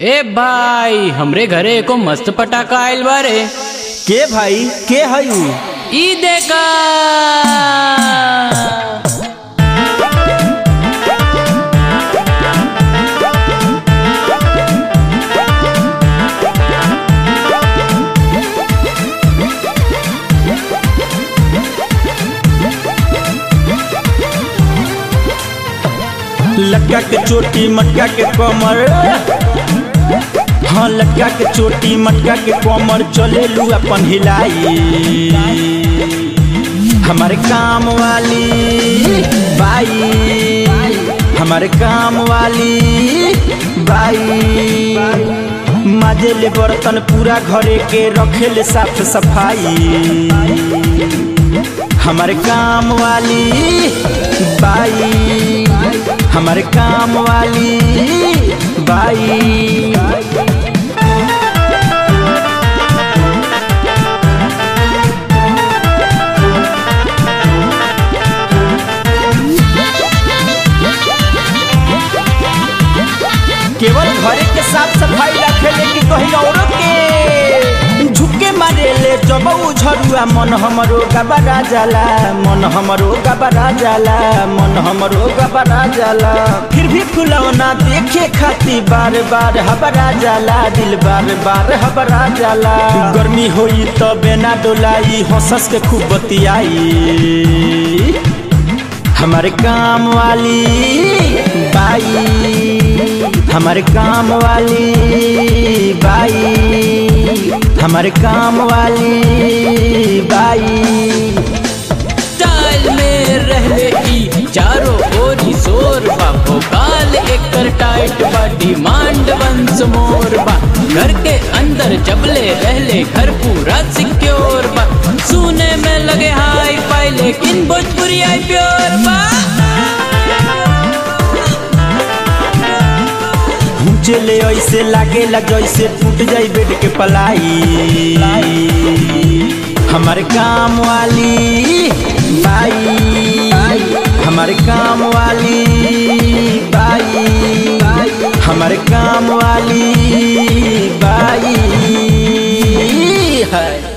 ए भाई हमरे घरे एको मस्त पटाखा आइल बारे के भाई के हई ई देखा लटका के चोटी मटका के कमर हाँ लटका के चोटी मटका के कमर चले लू अपन हिलाई हमारे काम वाली बाई हमारे काम वाली बाई माजे ले बर्तन पूरा घरे के रखे ले साफ सफाई हमारे काम वाली बाई हमारे काम वाली बाई केवल घरे के साफ सफाई रखे लेकिन कहीं औरों के झुके मारे ले जब झरुआ मन हमरो गबरा जाला मन हमरो गबरा जाला मन हमरो गबरा जाला फिर भी फुलौना देखे खाती बार बार हबरा जाला दिल बार बार हबरा जाला गर्मी होई तो बेना डोलाई हंसस के खूब बतियाई हमारे काम वाली बाई हमारे काम वाली बाई हमारे काम वाली बाई चाल में रहले ई चारों ओरी शोर बा भोकाल एकर टाइट बा डिमांड वंस मोर बा घर के अंदर जबले रहले घर पूरा सिक्योर बा सुने में लगे हाई फाई लेकिन भोजपुरी आई प्योर बा चले ऐसे लागेला जैसे टूट जाई बेड के पलाई हमारे काम वाली बाई हमारे काम वाली बाई हमारे काम वाली बाई है